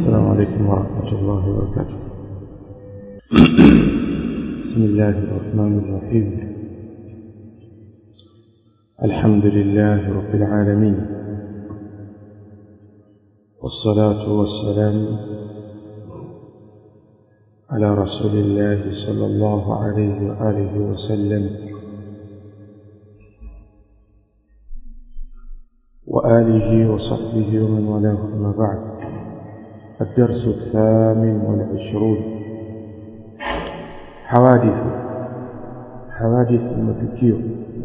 السلام عليكم ورحمة الله وبركاته بسم الله الرحمن الرحيم الحمد لله رب العالمين والصلاة والسلام على رسول الله صلى الله عليه وآله وسلم وآله وصحبه ومن والاه أما بعد الدرس الثامن والعشرون حوادث حوادث matukio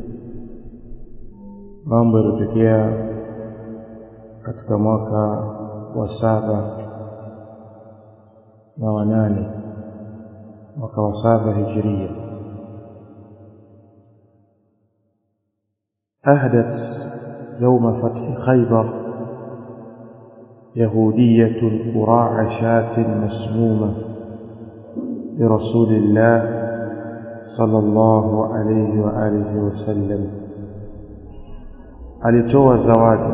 mambo yaliyotokea katika mwaka wa saba na wanane mwaka wa saba hijiria أهدت يوم فتح خيبر يهودية قراع شاة مسمومة لرسول الله صلى الله عليه وآله وسلم alitoa zawadi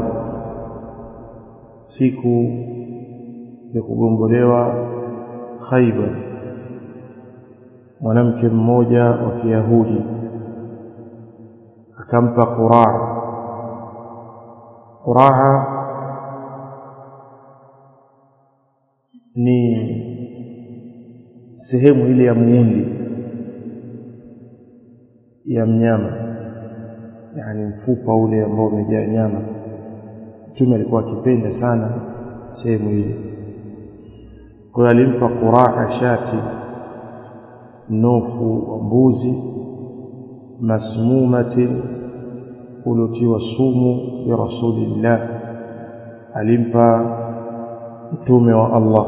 siku ya kugombolewa Khaibar mwanamke mmoja wa Kiyahudi akampa Quraa Quraa ni sehemu ile ya muundi ya mnyama yani mfupa ule ambao umejaa nyama mtume alikuwa akipenda sana sehemu ile kwa hiyo alimpa quraa shati nofu wa mbuzi masmumatin uliotiwa sumu ya rasulillah alimpa mtume wa Allah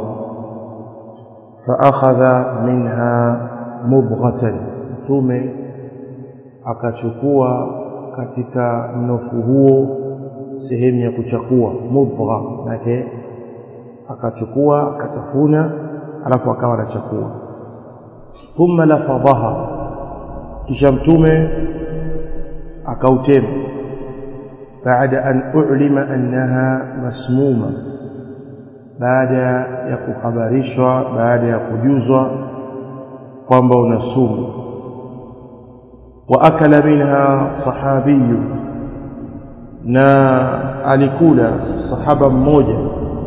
faakhadha minha mubghatan mtume akachukua katika mnofu huo sehemu ya kuchakua mubgha nake akachukua akatafuna alafu akawa anachakua thumma lafadhaha kisha mtume akautema baada an ulima annaha masmuma baada ya kuhabarishwa baada ya kujuzwa kwamba una sumu واكل منها صحابي na alikula sahaba mmoja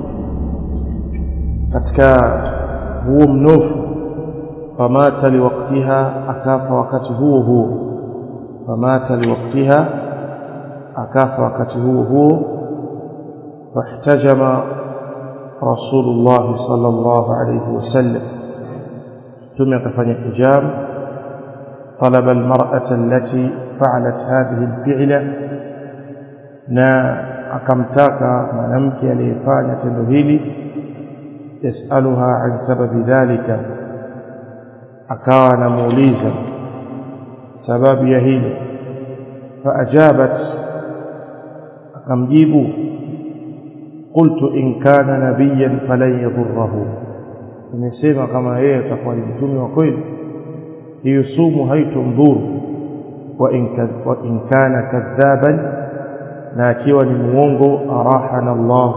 katika huo mnofu famata liwaktiha akafa wakati huo huo famata liwaktiha akafa wakati huo huo fahtajama rasulullah sallallahu alayhi wasallam tume akafanya hijab طلب المرأة التي فعلت هذه الفعلة na akamtaka mwanamke aliyefanya tendo hili yasaluha an sababi dhalika akawa anamuuliza sababu ya hilo faajabat akamjibu qultu in kana nabiyan falan yadhurruhu nimesema kama yeye atakuwa ni mtume wa kweli hiyo sumu haitomdhuru wa in kana kadhaban na akiwa ni muongo arahana Allah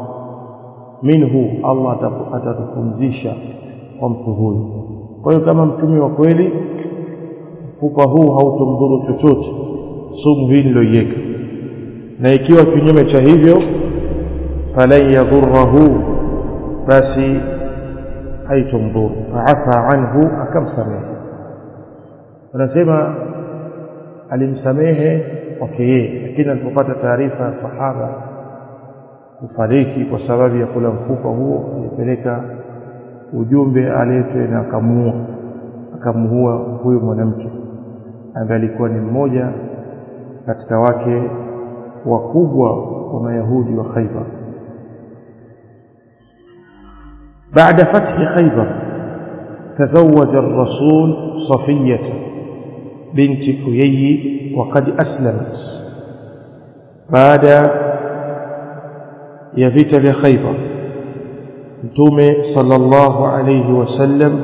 minhu Allah atatupumzisha kwa mtu huyu kwa hiyo kama mtume wa kweli mfupa huu hautomdhuru chochote sumu hii niloiweka na ikiwa kinyume cha hivyo falan yadhurruhu basi haitomdhuru faafa anhu akamsamehe wanasema alimsamehe kwake yeye lakini alipopata taarifa ya sahaba kufariki kwa sababu ya kula mfupa huo alipeleka ujumbe aletwe na akamuua akamuua huyo mwanamke ambaye alikuwa ni mmoja katika wake wakubwa wa mayahudi wa Khaibar بعد فتح خيبر تزوج الرسول صفيه بنت حيي وقد أسلمت بعد يفيت لخيبر متومه صلى الله عليه وسلم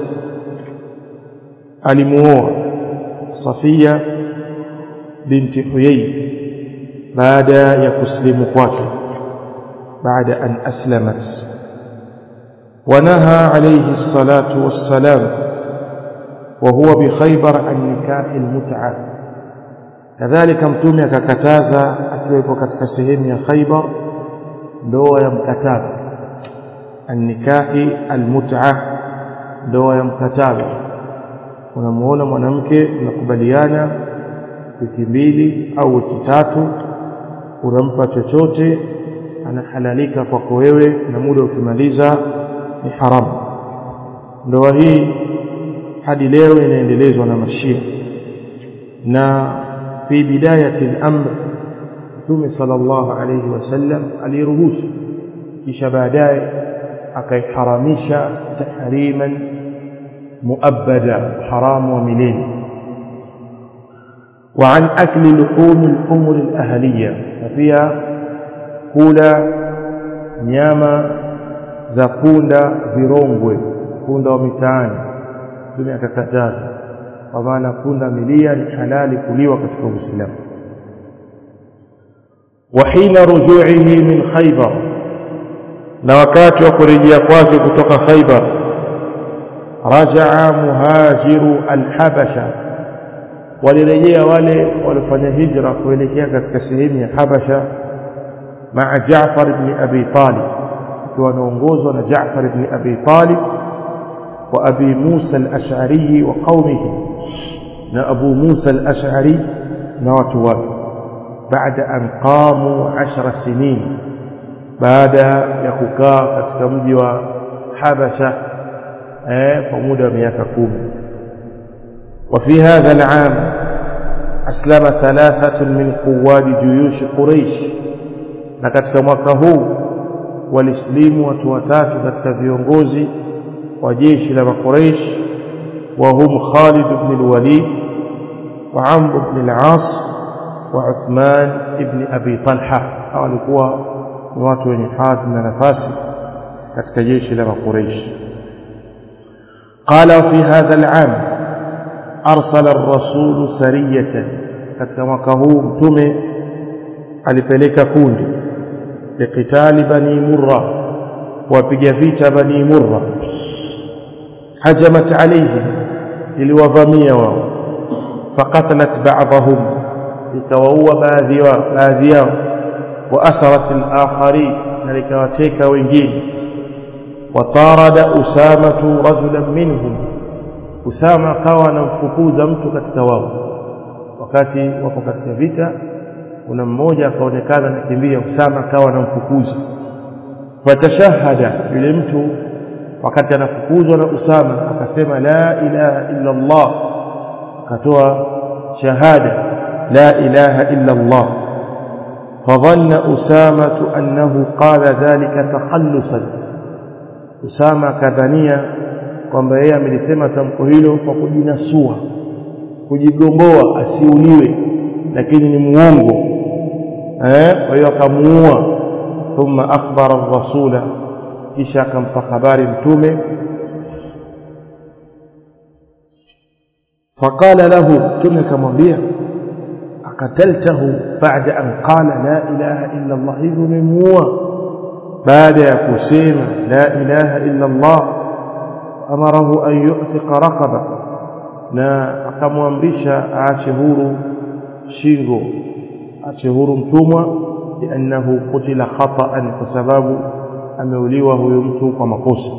alimuoa Safia binti Huyai baada ya kuslimu kwake baada an aslamat ونهى عليه الصلاة والسلام وهو بخيبر عن نكاح المتعة كذلك mtume akakataza akiwepo katika sehemu ya Khaybar ndoa ya mkataba annikahi almut'a ndoa ya mkataba unamuona mwanamke mnakubaliana wiki mbili au wiki tatu unampa chochote anahalalika kwako wewe na muda ukimaliza ni haramu ndoa hii hadi leo inaendelezwa na mashia na fi bidayati al-amr Mtume sallallahu alayhi wasallam aliruhusu kisha baadaye akaiharamisha tahriman muabbada haramu wa milele وعن أكل لحوم الأمور الأهلية وفيها كولا nyama za punda virongwe punda wa mitaani mtume akakataza kwa maana punda milia ni halali kuliwa katika Uislamu wa hina rujuihi min Khaybar na wakati wa kurejea kwake kutoka Khaybar rajaa muhajiru alhabasha walirejea wale walifanya hijra kuelekea katika sehemu ya Habasha مع جعفر بن أبي طالب ونونغوزنا جعفر بن أبي طالب وأبي موسى الأشعري وقومه أبو موسى الأشعري نواتوات بعد أن قاموا عشر سنين بعد يكوكا كتكمجي وحبشة فمدى ميككوم وفي هذا العام أسلم ثلاثة من قواد جيوش قريش na katika mwaka huu walislimu watu watatu katika viongozi wa jeshi la Quraysh wa hum Khalid ibn al-Walid wa Amr ibn al-As wa Uthman ibn Abi Talha hao walikuwa ni watu wenye hadhi na nafasi katika jeshi la Quraysh قال في هذا العام أرسل الرسول سرية katika mwaka huu mtume alipeleka kundi liqitali bani murra wapiga vita bani murra hajamat alayhim iliwavamia wao faqatalat ba'dahum ikawaua baadhi yao baadhi yao wa asarat al-akharin na likawateka wengine watarada usamatu rajulan minhum usama akawa anamfukuza mtu katika wao wakati wako katika vita kuna mmoja akaonekana anakimbia Usama akawa anamfukuza fatashahada yule mtu wakati anafukuzwa na Usama akasema la ilaha illa Allah akatoa shahada la ilaha illa Allah فظن أسامة أنه قال ذلك تخلصا أسامة كذنيا kwamba yeye amelisema tamko hilo kwa kujinasua kujigomboa asiuliwe lakini ni muongo eh kwa hiyo akamuua thumma akhbara ar-rasula kisha akampa habari mtume faqala lahu mtume akamwambia akataltahu baada an qala la ilaha illa Allah hivyo umemuua baada ya kusema la ilaha illa Allah amarahu an yu'tiqa raqaba na akamwamrisha aache huru shingo aache huru mtumwa liannahu kutila khata'an kwa sababu ameuliwa huyo mtu kwa makosa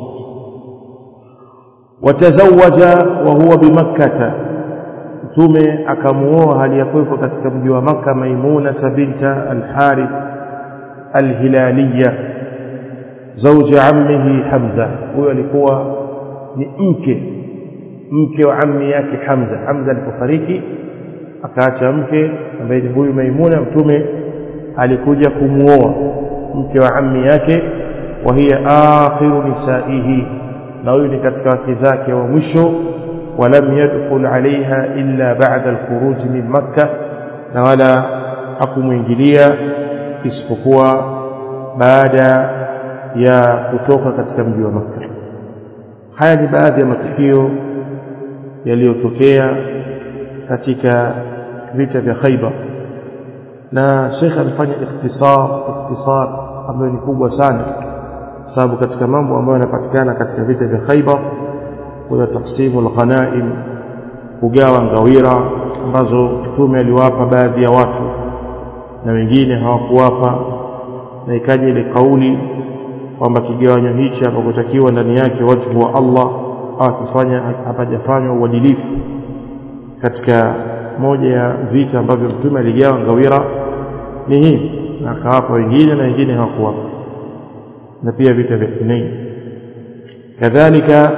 watazawaja wa huwa bimakkata mtume akamuoa hali ya kuwepo katika mji wa maka maimuna binta al-harith al-hilaliya زوج عمه حمزة huyo alikuwa ni mke mke wa ammi yake Hamza Hamza alipofariki akaacha mke ambaye ni huyu Maimuna mtume alikuja kumuoa mke wa ammi yake wa hiya akhiru nisaihi na huyu ni katika wake zake wa mwisho ولم يدخل عليها إلا بعد الخروج من مكة na wala hakumuingilia isipokuwa baada ya kutoka katika mji wa Makka haya ni baadhi ya matukio yaliyotokea katika vita vya Khaibar na Sheikh amefanya ikhtisar ikhtisar ambayo ni kubwa sana sababu katika mambo ambayo yanapatikana katika vita vya Khaibar kuna taksimu al-ghanaim kugawa ngawira ambazo mtume aliwapa baadhi ya watu na wengine hawakuwapa na ikaja ile kauli kwamba kigawanyo hichi hapakotakiwa ndani yake watu wa Allah akifanya hapajafanywa uadilifu katika moja ya vita ambavyo mtume aligawa ngawira ni hii na akawapa wengine na wengine hawakuwapa na pia vita vya Hunain kadhalika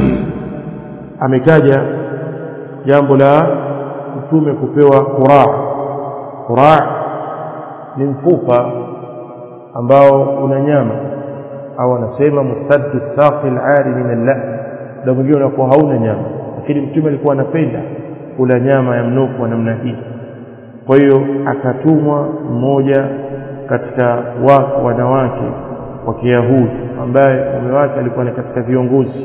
ametaja jambo la mtume kupewa quraa quraa ni mfupa ambao una nyama au anasema mustaddu saqi al-ari min al-lahm ndio mwingine unakuwa hauna nyama lakini mtume alikuwa anapenda kula nyama ya mnofu wa namna hii kwa hiyo akatumwa mmoja katika wa wanawake wa Kiyahudi ambaye mume wake alikuwa ni katika viongozi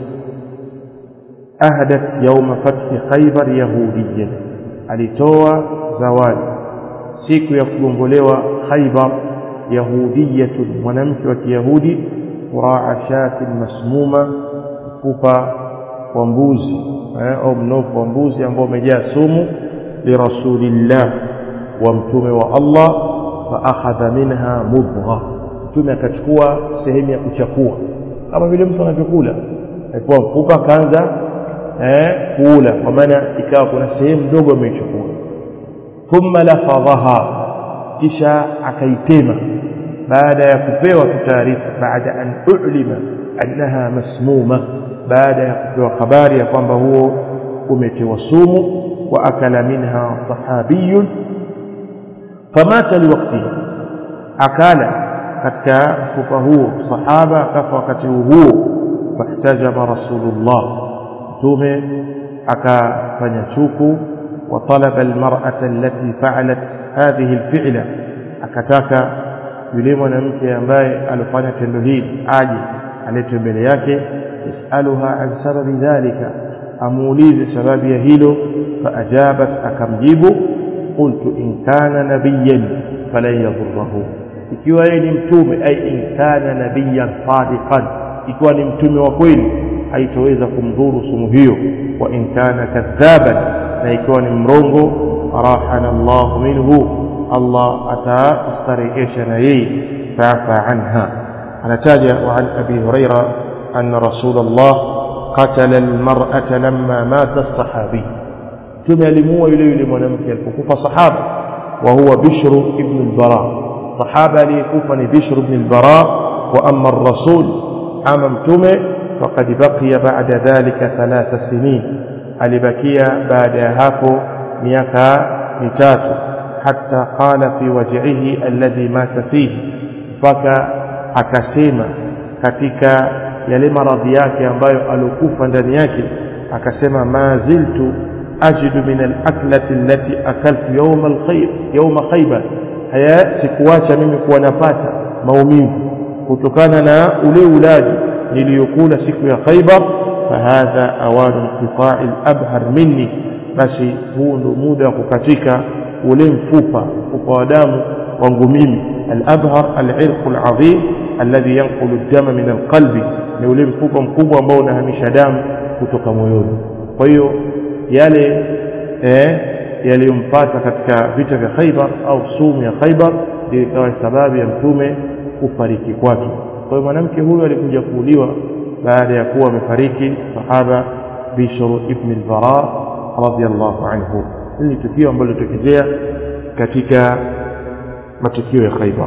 ahadat yauma fathi Khaybar yahudiyya alitoa zawadi siku ya kugombolewa Khaybar yahudiyatun mwanamke wa Kiyahudi quraa shatin masmuma kupa wa mbuzi au mnofu wa mbuzi ambao umejaa sumu lirasulillah wa mtume wa Allah fa akhadha minha mudgha mtume akachukua sehemu ya kuchakua kama vile mtu anavyokula alikuwa mfupa kaanza eh kula kwa maana ikawa kuna sehemu ndogo ameichukua thumma lafadhaha kisha akaitema baada ya kupewa taarifa baada an ulima annaha masmuma baada ya kupewa habari ya kwamba huo umetiwa sumu wa akala minha sahabiyun famata liwaktihi akala katika mfupa huo sahaba akafa wakati huo fahtajama rasulullah mtume akafanya chuku وطلب المرأة التي فعلت هذه الفعلة akataka yule mwanamke ambaye alifanya tendo hili aje aletwe mbele yake yasaluha an sababi dhalika amuulize sababu ya hilo faajabat akamjibu qultu in kana nabiyan falan yadhurruhu ikiwa yeye ni mtume ay in kana nabiyan sadiqan ikiwa ni mtume wa kweli haitoweza kumdhuru sumu hiyo wa in kana kadhaban na ikiwa ni mrongo arahana Allah minhu Allah atastarehesha na yeye fa'fa anha anataja wa an abi huraira anna rasulullah qatala almar'ata lamma mata as-sahabi tume alimuua yule yule mwanamke alipokufa sahaba wa huwa bishr ibn al-bara sahaba aliyekufa ni bishr ibn al-bara wa amma ar-rasul ama mtume faqad baqiya ba'da dhalika thalatha sinin alibakia baada ya hapo miaka mitatu hatta qala fi waj'ihi alladhi mata fihi mpaka akasema katika yale maradhi yake ambayo alokufa ndani yake akasema ma ziltu ajidu min al-aklati allati akaltu yawm al-khayr yawm khaybar haya sikuacha mimi kuwa napata maumivu kutokana na ule ulaji niliyokula siku ya Khaybar فهذا أوان انقطاع الأبهر مني basi huu ndo muda wa kukatika ule mfupa mfupa wa damu wangu mimi al-abhar al-irq al-azim alladhi yanqulu ad-dama min al-qalbi ni ule mfupa mkubwa ambao unahamisha damu kutoka moyoni kwa hiyo yale eh yaliyompata katika vita vya Khaibar au sumu ya Khaibar ndio ikawa sababu ya mtume kufariki kwake kwa hiyo mwanamke huyu alikuja kuuliwa baada ya kuwa amefariki sahaba Bishr ibn al-Bara radiyallahu anhu hili tukio ambalo litokezea katika matukio ya Khaybar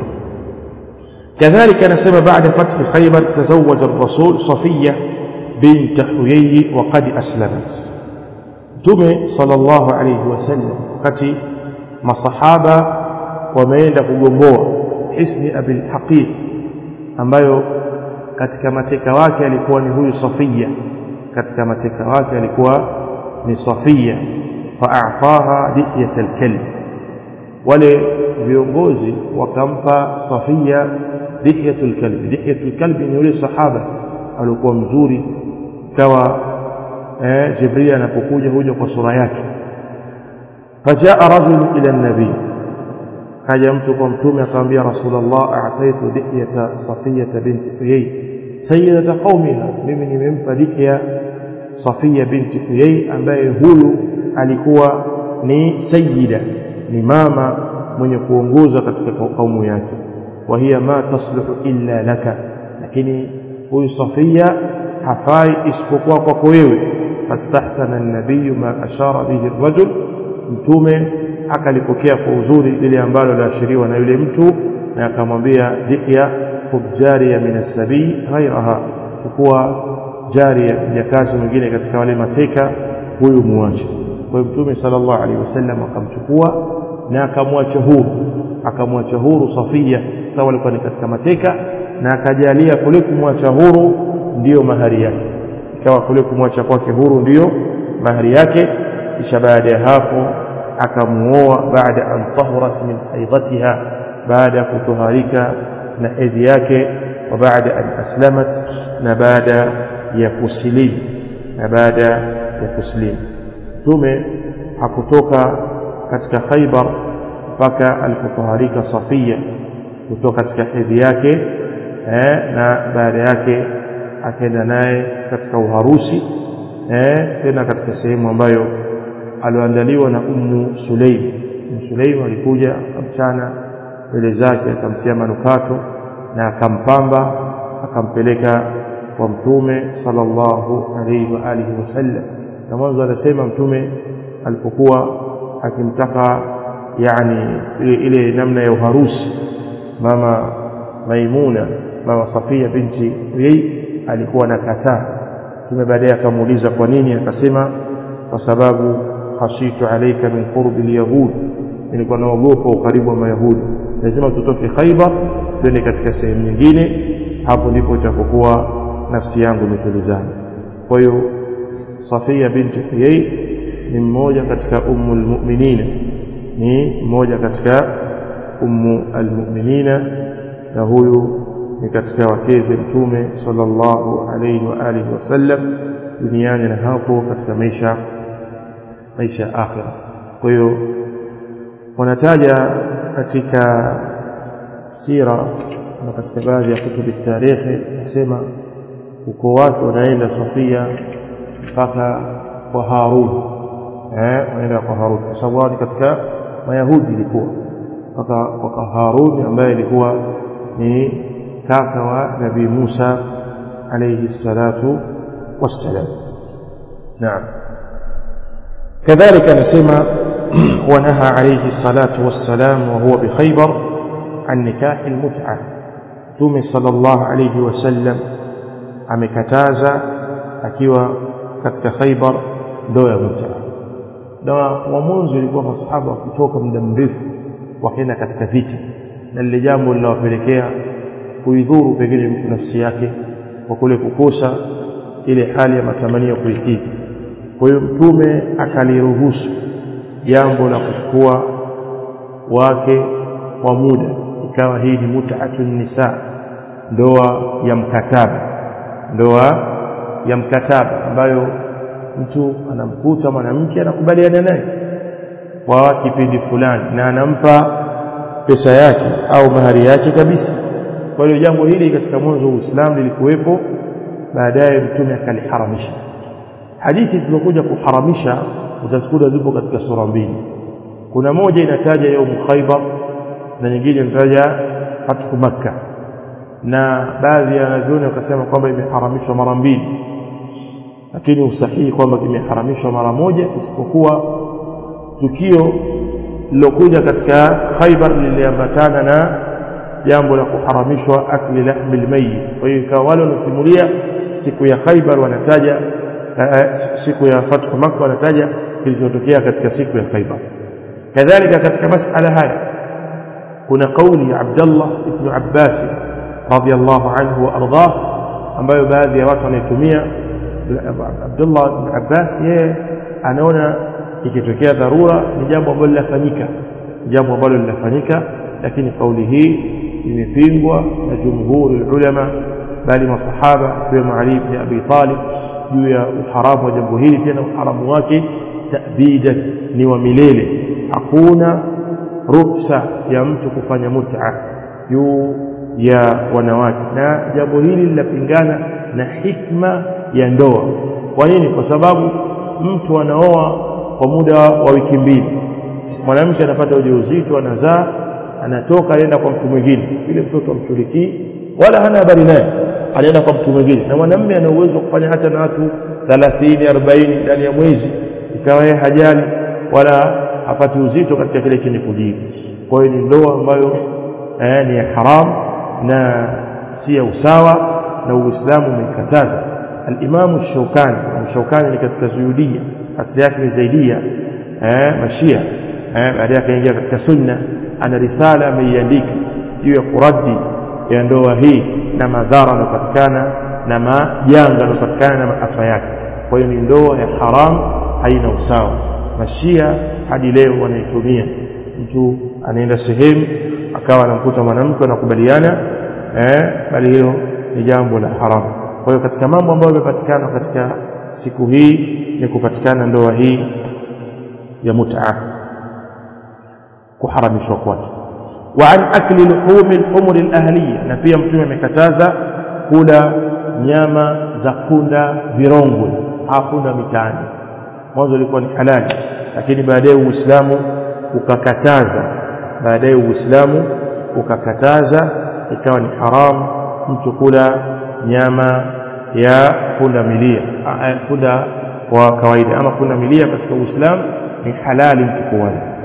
كذلك نسب بعد فتح خيبر تزوج الرسول صفية بنت حيي وقد أسلمت تمي صلى الله عليه وسلم wakati masahaba wameenda kugomboa hisni abil haqiq ambayo katika mateka wake alikuwa ni huyu Safia katika mateka wake alikuwa ni Safia fa'ataha diyat al-kalb wale viongozi wakampa Safia dihiyatul kalb dihiyatul kalb ni yule sahaba alikuwa mzuri kawa eh, Jibril anapokuja huja kwa sura yake fajaa rajul ila nabii kaja mtu kwa mtume akamwambia rasulullah a'taitu dihiyata safiyata binti huyay sayyidata qaumiha mimi nimempa dhikya Safia binti Huyai ambaye huyu alikuwa ni sayyida ni mama mwenye kuongoza katika kaumu yake wa hiya ma tasluhu illa laka lakini huyu Safia hafai isipokuwa kwako wewe fastahsana an-nabiy ma ashara bihi ar-rajul mtume akalipokea kwa uzuri lile ambalo laashiriwa na yule mtu na akamwambia dhikya fujariya min as-sabi ghairaha kuwa jari ya kazi mwingine katika wale mateka huyu muache kwa hiyo mtume sallallahu alaihi wasallam akamchukua na akamwacha huru akamwacha huru Safia sawa alikuwa ni katika mateka na akajalia kule kumwacha huru ndiyo mahari yake ikawa kule kumwacha kwake huru ndiyo mahari yake kisha baada ya hapo akamuoa baada an tahurat min haidatiha baada ya kutoharika na edhi yake wa baada an aslamat na baada ya kusilimu na baada ya kusilimu mtume hakutoka katika Khaibar mpaka alipotoharika Safia kutoka katika hedhi yake eh, na baada yake akaenda naye katika uharusi eh, tena katika sehemu ambayo alioandaliwa na Ummu Sulaim Ummu Sulaim alikuja akamchana mbele zake akamtia manukato na akampamba akampeleka kwa mtume sallallahu alaihi wa alihi wasallam na mwanzo anasema mtume alipokuwa akimtaka yani ile, ile namna ya uharusi mama Maimuna mama Safia binti Uyai alikuwa anakataa mtume baadaye akamuuliza kwa nini akasema kwa sababu khashitu alayka min qurbi alyahud nilikuwa naogopa ukaribu wa mayahudi lazima tutoke Khaibar twende katika sehemu nyingine hapo ndipo itakokuwa nafsi yangu imetulizana kwa hiyo Safia binti Huyai ni mmoja katika ummu almu'minina ni mmoja katika ummu almu'minina na huyu ni katika wakeze mtume sallallahu alayhi wa alihi wasallam duniani na hapo katika maisha maisha ya akhira kwa hiyo wanataja katika sira na katika baadhi ya kutubi tarikhi nasema uko watu wanaenda Safia mpaka kwa Harun eh wanaenda kwa Harun kwa sababu ni katika Mayahudi ilikuwa mpaka kwa Harun ambaye ilikuwa ni kaka wa Nabii Musa alayhi salatu wassalam naam كذلك نسمع ونهى عليه الصلاة والسلام وهو بخيبر عن نكاح المتعة ثم صلى الله عليه وسلم amekataza akiwa katika Khaibar ndoa ya mut'a na wa mwanzo ilikuwa masahaba kutoka muda mrefu wakaenda katika vita na lile jambo linawapelekea kuidhuru pengine mtu nafsi yake kwa kule kukosa ile hali ya matamanio kuikidhi kwa hiyo mtume akaliruhusu jambo la kuchukua wake kwa muda ikawa hii ni mut'atun nisa ndoa ya mkataba ndoa ya mkataba ambayo mtu anamkuta mwanamke anakubaliana naye kwa kipindi fulani na anampa pesa yake au mahari yake kabisa kwa hiyo jambo hili katika mwanzo wa Uislamu lilikuwepo baadaye mtume akaliharamisha hadithi zilizokuja kuharamisha utazikuta zipo katika sura mbili kuna moja inataja yaumu Khaibar na nyingine inataja fathu Makkah na baadhi ya wanavyoni wakasema kwamba imeharamishwa mara mbili lakini usahihi kwamba kimeharamishwa mara moja isipokuwa tukio lilokuja katika Khaibar liliambatana na jambo la kuharamishwa akli lahmil mayyit kwa hiyo ikawa wale wanasimulia siku ya Khaibar wanataja siku ya fathu Makkah wanataja kilichotokea katika siku ya Khaibar kadhalika katika masala haya kuna kauli ya Abdullah ibn Abbas radiyallahu anhu wa ardhah ambayo baadhi ya watu wanaitumia Abdullah ibn Abbas yeye anaona ikitokea dharura ni jambo ambalo linafanyika jambo ambalo linafanyika lakini kauli hii imepingwa na jumhuri ulama bali masahaba ikiwemo Ali ibn Abi Talib juu ya uharamu wa jambo hili tena uharamu wake ta'bidan ni wa milele hakuna ruksa ya mtu kufanya mut'a juu ya wanawake na jambo hili linapingana na hikma ya ndoa kwa nini kwa sababu mtu anaoa kwa muda wa wiki mbili mwanamke anapata ujauzito anazaa anatoka anaenda kwa mtu mwingine ile mtoto amshurikii wala hana habari naye anaenda kwa mtu mwingine na mwanamume ana uwezo wa kufanya hata na watu 30 40 ndani ya mwezi ikawa yeye hajali wala hapati uzito katika kile chenye kujiri kwa hiyo ni ndoa ambayo eh, ni ya haram na si ya usawa na Uislamu umeikataza al-Imam Shaukani Shaukani ni katika Suyudia asili yake ni Zaidia eh, Mashia eh, baadaye akaingia katika Sunna ana risala ameiandika juu ya kuradi ya ndoa hii na madhara yanayopatikana na majanga yanayopatikana na maafa yake kwa hiyo ni ndoa ya haram haina usawa mashia hadi leo wanaitumia mtu anaenda sehemu akawa anamkuta mwanamke anakubaliana eh, bali hilo ni jambo la haramu kwa hiyo katika mambo ambayo yamepatikana katika siku hii ni kupatikana ndoa hii ya mut'a kuharamishwa kwake وعن أكل لحوم الحمر الأهلية na pia mtume amekataza kula nyama za punda virongwe hakuna mitaani mwanzo ilikuwa ni halali lakini baadaye Uislamu ukakataza baadaye Uislamu ukakataza ikawa ni haramu mtu kula nyama ya punda milia punda wa kawaida ama punda milia katika Uislamu ni halali mtu kuwala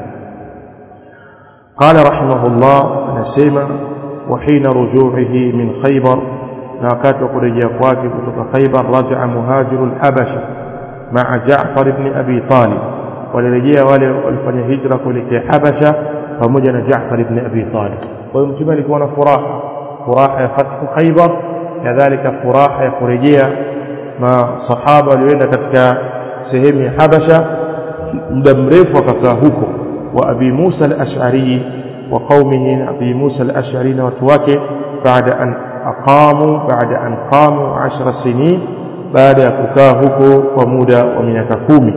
قال رحمه الله anasema وحين رجوعه من خيبر na wakati wa kurejea kwake kutoka Khaybar rajaa muhajiru al-Habasha ma'a Ja'far ibn Abi Talib walirejea wale walifanya hijra kuelekea Habasha pamoja na Ja'far ibn Abi Talib kwa hiyo mtume alikuwa na furaha furaha ya fathu Khaybar kadhalika furaha ya kurejea masahaba walioenda katika sehemu ya Habasha muda mrefu akakaa huko wa Abi Musa al-Ash'ari wa qaumihi Abi Musa al-Ash'ari na watu wake baada an aqamu baada an qamu 10 sinin baada ya kukaa huko kwa muda wa miaka kumi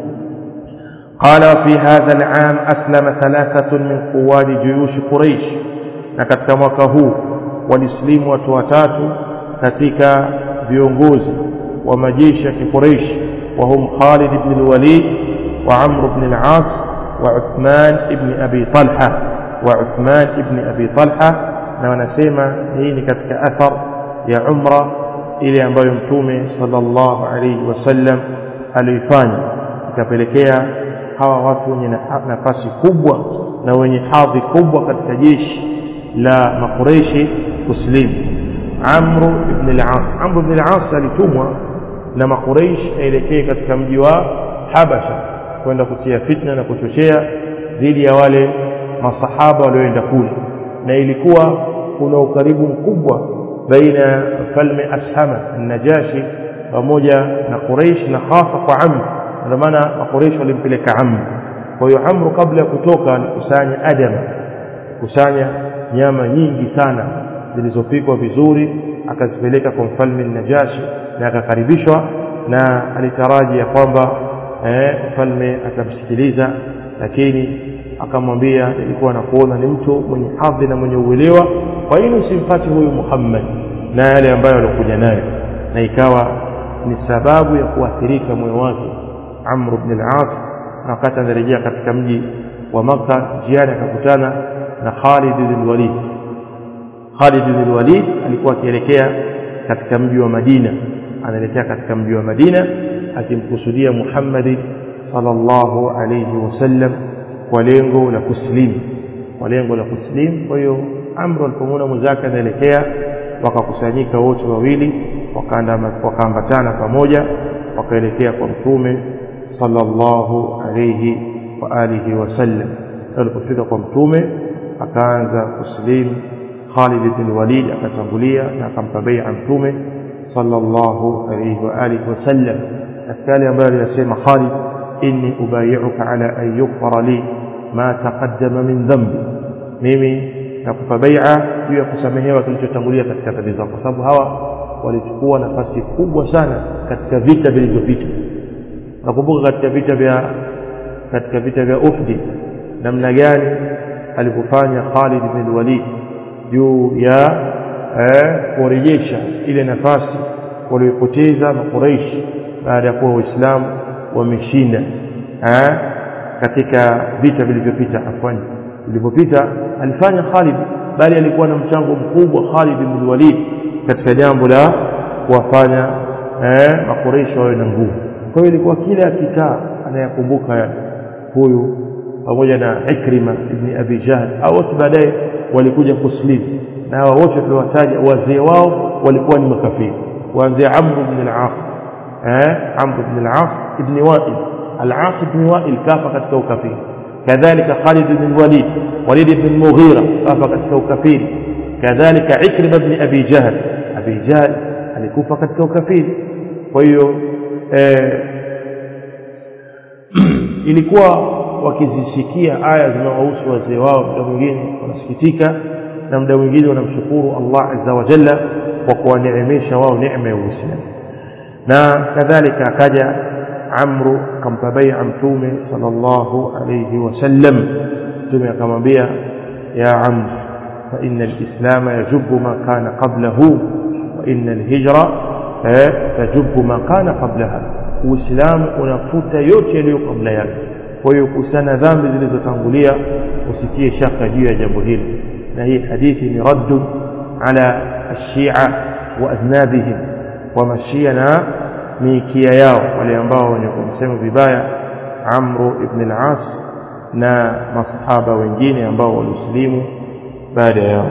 قال في هذا العام أسلم ثلاثة من قواد جيوش قريش نكتك mwaka walislimu watu watatu katika viongozi wa majeshi ya kiquraish وهم خالد بن الوليد وعمرو بن العاص وعثمان بن أبي طلحة وعثمان بن أبي طلحة na wanasema hii ni katika athar ya umra ile ambayo mtume sallallahu alayhi wasallam aliifanya ikapelekea hawa watu wenye nafasi kubwa na wenye hadhi kubwa katika jeshi la makureishi kuslimu amru ibn al-as amru ibn al-as alitumwa na makureish aelekee katika mji wa habasha kwenda kutia fitna na kuchochea dhidi ya wale masahaba walioenda kule na ilikuwa kuna ukaribu mkubwa baina ya mfalme ashama najashi pamoja na quraish na hasa kwa amr ndio maana makureish walimpeleka amr kwa hiyo amru kabla ya kutoka alikusanya adama kusanya nyama nyingi sana zilizopikwa vizuri akazipeleka kwa mfalme Najashi na akakaribishwa na alitaraji ya kwamba eh, mfalme atamsikiliza lakini akamwambia nilikuwa nakuona ni mtu mwenye hadhi na mwenye uelewa kwa nini usimfati huyu Muhammad na yale ambayo alikuja nayo na ikawa ni sababu ya kuathirika moyo wake Amr ibn al-As na wakati anarejea katika mji wa Makka jiani akakutana na Khalid bin Walid Khalid bin Walid alikuwa akielekea katika mji wa Madina anaelekea katika mji wa Madina akimkusudia Muhammad sallallahu alayhi wasallam kwa lengo la kuslimu kwa lengo la kuslimu kwa hiyo Amr alipomwona mwenzake anaelekea wakakusanyika wote wawili wakaambatana pamoja wakaelekea kwa mtume sallallahu alayhi wa alihi wasallam alipofika kwa mtume akaanza kuslimu Khalid bin Walid akatangulia na akampa bai'a mtume sallallahu alayhi wa alihi wasallam katika yale ambayo aliyasema Khalid inni ubayi'uka ala an yughfara li ma taqaddama min dhanbi mimi nakupa bai'a juu ya kusamehewa kilichotangulia katika dhambi zako kwa sababu hawa walichukua nafasi kubwa sana katika vita vilivyopita nakumbuka katika vita vya katika vita vya Uhud namna gani alivyofanya Khalid bin Walid juu ya eh, kurejesha ile nafasi walioipoteza makuraishi baada ya kuwa waislamu wameshinda eh, katika vita vilivyopita afwani vilivyopita alifanya Khalid bali alikuwa na mchango mkubwa Khalid bin Walid katika jambo la kuwafanya eh, makureishi wawe na nguvu kwa hiyo ilikuwa kila akikaa anayakumbuka yale huyu pamoja na Ikrima ibn Abi Jahl au wote baadaye walikuja kuslimu na hawa wote tuliwataja wazee wao walikuwa ni makafiri kuanzia Amr ibn al-As eh Amr ibn al-As ibn Wa'il al-As ibn Wa'il kafa katika ukafiri kadhalika Khalid ibn Walid Walid ibn Mughira kafa katika ukafiri kadhalika Ikrima ibn Abi Jahl Abi Jahl alikufa katika ukafiri kwa hiyo eh, ilikuwa wakizisikia aya zinawahusu wazee wao muda mwingine wanasikitika na muda mwingine wanamshukuru Allah azza wa jalla kwa kuwaneemesha wao neema ya Uislamu na kadhalika akaja Amru akampa bai'a mtume sallallahu alayhi wasallam mtume akamwambia ya Amr fa inna al-islam yajubu ma kana qablahu wa inna al-hijra tajubu ma kana qablaha uislamu unafuta yote yaliyo kabla yake kwa hiyo kusana dhambi zilizotangulia usitie shaka juu ya jambo hili na hii hadithi ni raddu ala ashia wa adnabihim wa mashia na miikia yao wale ambao wenye kumsema vibaya amru ibn al-as na masahaba wengine ambao walislimu baada yao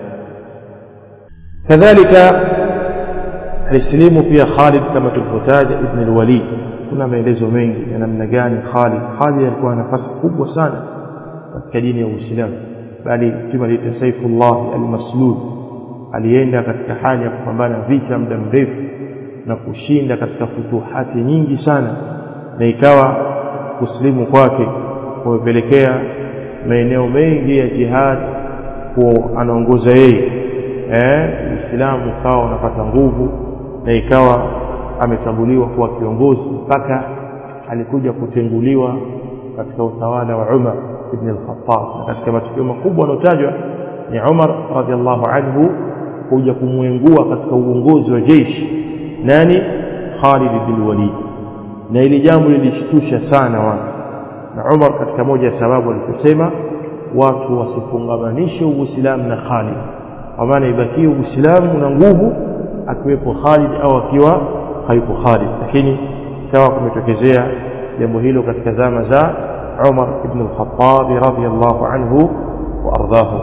kadhalika alislimu pia Khalid kama tulivyotaja ibn al-Walid kuna maelezo mengi ya namna gani Khalid Khalid alikuwa na nafasi kubwa sana katika dini ya Uislamu bali mtume aliita Saifullah al-Maslul alienda katika hali ya kupambana vita muda mrefu na kushinda katika futuhati nyingi sana na ikawa kuslimu kwake kumepelekea maeneo mengi ya jihad kwa anaongoza yeye eh Uislamu ukawa unapata nguvu na ikawa ametambuliwa kuwa kiongozi mpaka alikuja kutenguliwa katika utawala wa Umar ibn al-Khattab na katika matukio makubwa yanotajwa ni Umar radhiallahu anhu kuja kumwengua katika uongozi wa jeshi nani Khalid bin Walid na ili jambo lilishtusha sana watu na Umar katika moja ya sababu aliposema watu wasifungamanishe Uislamu na Khalid kwa maana ibakie Uislamu una nguvu akiwepo Khalid au akiwa hayupo Khalid lakini ikawa kumetokezea jambo hilo katika zama za Umar ibn al-Khattab radhiyallahu anhu wa ardahu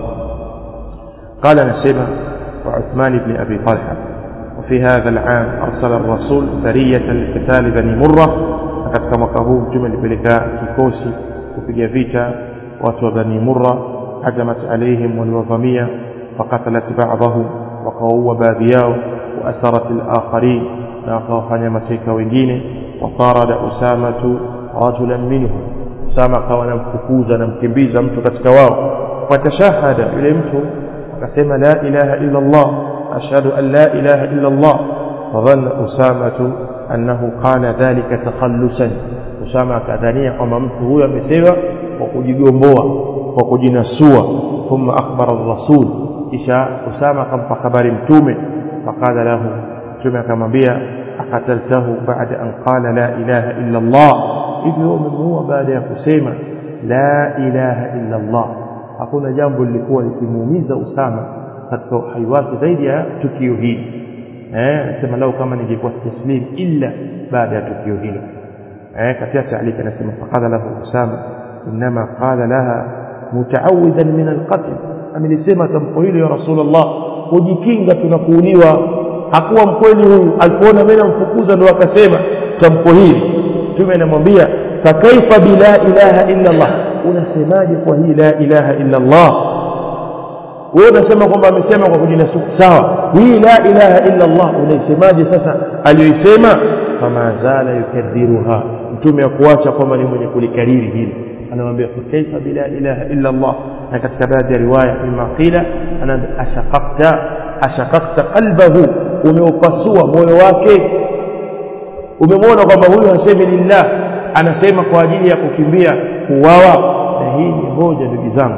قال نسيبة وعثمان بن أبي طلحة وفي هذا العام أرسل الرسول سرية لقتال بني مرة katika mwaka huu mtume alipeleka kikosi kupiga vita watu wa bani murra hajamat alaihim waliwavamia fakatalat ba'dahum wakawaua baadhi yao waasarat alakharin na wakawafanya mateka wengine watarada usamatu rajulan minhum usama akawa anamfukuza anamkimbiza mtu katika wao fatashahada yule mtu akasema la ilaha illa allah ashhadu an la ilaha illa allah fadhanna usamatu annahu qala dhalika takhallusan usama akadhania kwamba mtu huyo amesema kwa kujigomboa kwa kujinasua thumma akhbara ar-rasul kisha usama akampa habari mtume faqala lahu mtume akamwambia akataltahu baada an qala la ilaha illa allah hivyo umemuua baada ya kusema la ilaha illa allah hakuna jambo lilikuwa likimuumiza usama katika uhai wake zaidi ya tukio hili eh anasema lau kama ningekuwa sijaslim illa baada ya tukio hilo eh katika taalika anasema faqala lahu usama inma qala laha mutaawidan min alqatl amelisema tamko hilo ya rasulullah kujikinga tunakuuliwa hakuwa mkweli huyu alipoona mimi namfukuza ndo akasema tamko hili mtume anamwambia fa kaifa bila ilaha illa allah unasemaje kwa hii la ilaha illa allah wewe unasema kwamba amesema kwa kujinasuku sawa hii la ilaha illa Allah unaisemaje sasa aliyoisema fama zala yukadhiruha mtume akuacha kwamba ni mwenye kulikariri hili anamwambia kaifa bila ilaha illa Allah na katika baadhi ya riwaya mima qila ana ashaqaqta ashaqaqta qalbahu umeupasua moyo wake umemwona kwamba huyu hasemi lillah anasema kwa ajili ya kukimbia kuuawa na hii ni moja ndugu zangu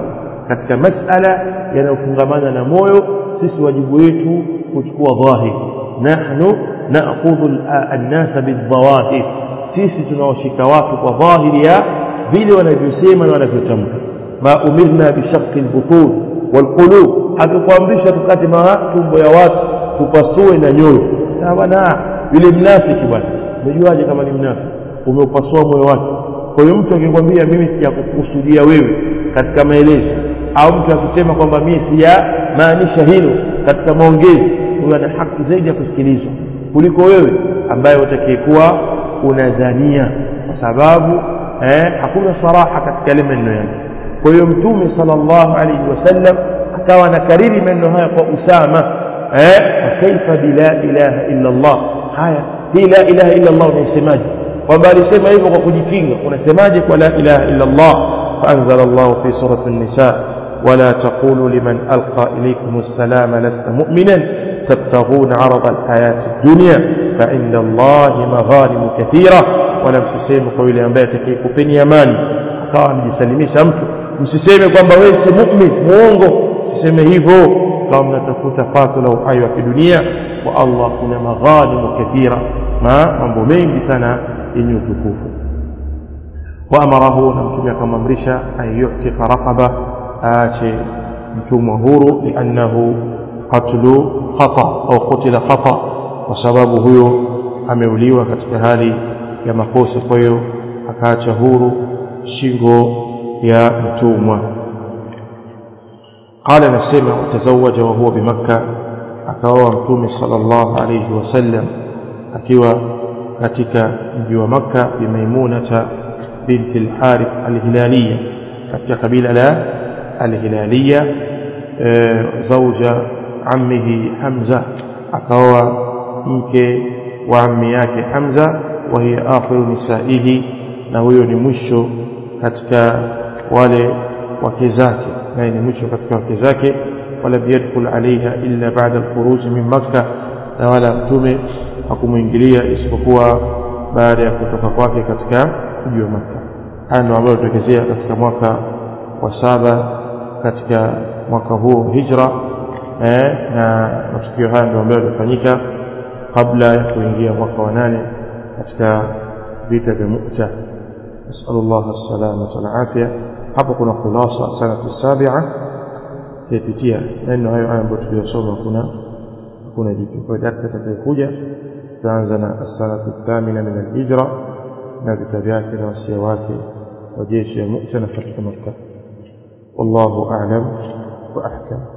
katika masala yanayofungamana na moyo sisi wajibu wetu kuchukua dhahir nahnu na'khudhu an-nasa bidh-dhawahir sisi tunaoshika watu kwa dhahiri ya vile wanavyosema na wanavyotamka ma umirna bishaqqi al-butun wal-qulub hatukuamrishwa tukate matumbo ya watu tupasue na nyoyo sawa na yule mnafiki bwana umejuaje kama ni mnafiki umeupasua moyo wake kwa hiyo mtu akikwambia mimi sijakukusudia wewe katika maelezo au mtu akisema kwamba mimi sijamaanisha hilo katika maongezi huyo ana haki zaidi ya kusikilizwa kuliko wewe ambaye utakayekuwa unadhania kwa sababu eh, hakuna saraha katika yale maneno yake kwa hiyo mtume sallallahu alaihi wasallam akawa anakariri maneno haya kwa usama eh, kaifa bila ilaha illa Allah haya hii la ilaha illa Allah unaisemaje kwamba alisema hivyo kwa kujikinga unasemaje kwa la ilaha illa Allah فأنزل الله في سورة النساء ولا تقولوا لمن ألقى إليكم السلام لست مؤمنا تبتغون عرض الحياة الدنيا فعند الله مغانم كثيرة ولا msiseme kwa yule ambaye atakayekupeni amani akawa amejisalimisha mtu msiseme kwamba wewe si mu'min muongo msiseme hivyo kama mnatafuta pato la uhai wa kidunia kwa Allah kuna maghanimu kathira ma mambo mengi sana yenye utukufu وأمره نمتم كما مرشا أن يعتق رقبة آتي متوم هورو لأنه قتل خطأ أو قتل خطأ وسبب هو ameuliwa katika hali ya makosa kwa hiyo akaacha huru shingo ya mtumwa qala nasema watazawaja wa huwa bimakka akaoa mtume sallallahu alayhi wasallam akiwa katika mji wa makka bimaimunata بنت الحارث الهلالية katika kabila la alhilalia zauja ammihi Hamza akaoa mke wa ammi yake Hamza wa hiya akhiru nisaihi na huyo ni mwisho katika wale wake zake naye ni mwisho katika wake zake wala biyadkhul alaiha illa ba'da alkhuruj min makkah na wala mtume hakumuingilia isipokuwa baada ya kutoka kwake katika mji wa Makka. Haya ndio ambayo tutokezea katika mwaka wa saba katika mwaka huu hijra eh, na matukio haya ndio ambayo yalifanyika kabla ya kuingia mwaka wa nane katika vita vya Mu'ta. نسأل الله السلامة والعافية hapo kuna khulasa sanatu sabia tutapitia neno hayo haya ambayo tuliyosoma kuna kuna jipya kwa darasa itakayokuja tutaanza na as-sanatu thamina min al-hijra na vita vyake na wasia wake wa jeshi ya Mu'ta na katika Makkah wallahu a'lam wa ahkam